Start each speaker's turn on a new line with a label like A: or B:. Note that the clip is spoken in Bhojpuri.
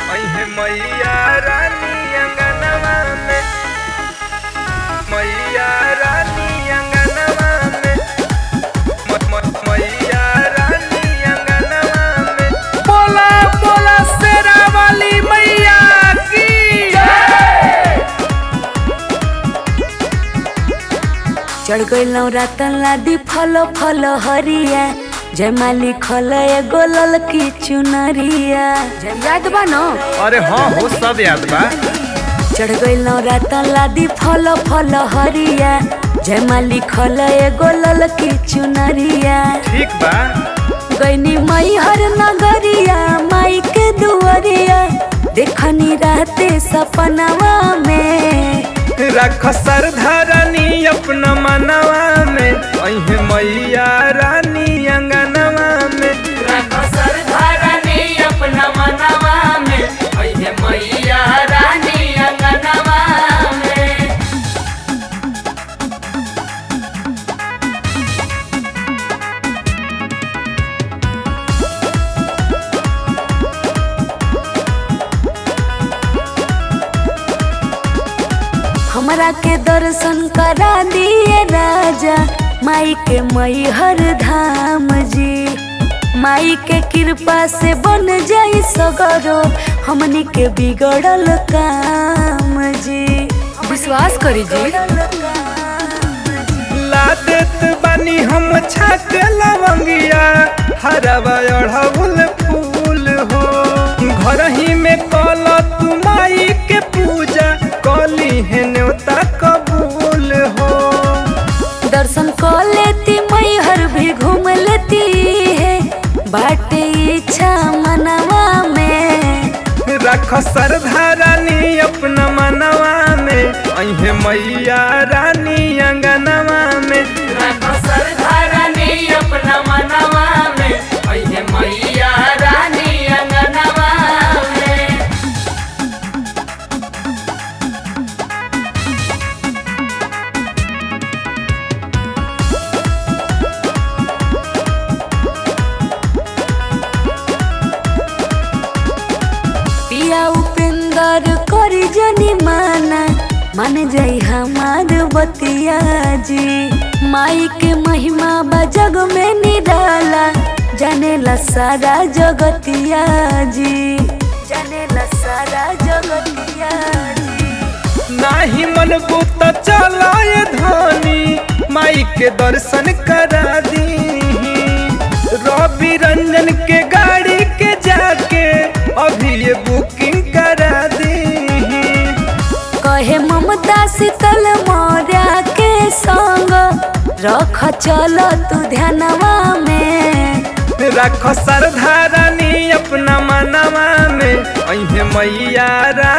A: अहे मैया रानी अंगनवा में मैया रानी अंगनवा में म- म- मैया रानी अंगनवा में बोला बोला शेरा वाली मैया की
B: चढ़ गइल रातन लादी फल फल हरिया जयमाली खल एगो ललकी चुनरिया याद बा न
A: अरे हाँ हो सब याद बा
B: चढ़ गइल रातन लादी फल फल हरिया जयमाली खल एगो ललकी चुनरिया
A: ठीक बा
B: गईनी मई हर नगरिया माई के दुआरिया देखनी रहते सपनवा में
A: रख सरधारानी अपना मनवा में अहे मैया रानी अंगनवा में
B: रख सरधारनी अपना मनवा में अइहे मैया रानी अंगनवा में हमरा के दर्शन करा दिए राजा माई के मई हर धाम जी माई के कृपा से बन जाई सगरो हमनी के बिगड़ल काम जी विश्वास करी जी
A: ला देत बानी हम छाक लवंगिया हरवा अढ़ौल फूल हो घर ही में कल तू माई के पूजा कली है न्योता कबूल हो
B: दर्शन कर लेती मई हर भी घूम लेती है बाटे इच्छा मनवा में
A: रख सरधारानी अपना मनवा में अहे मैया रानी अंगनवा में
B: सरधारनी अपना मनवा में अइहे मैया रानी अंगनवा में पिया उपेंद्र करी जनी माना मान जाई हमार बतिया जी माई के महिमा बा जग में निराला जानेला सारा जगतिया जी जानेला सारा जगतिया जी
A: नाही मन बुत चलाए धनी माई के दर्शन करा दी रवि रंजन के गाड़ी के जाके अभी ये बुकिंग करा दी
B: कहे ममता शीतल मौर्या के संग रख चल तू ध्यानवा में
A: रख सरधारानी अपना मनवा में अहे मैया रा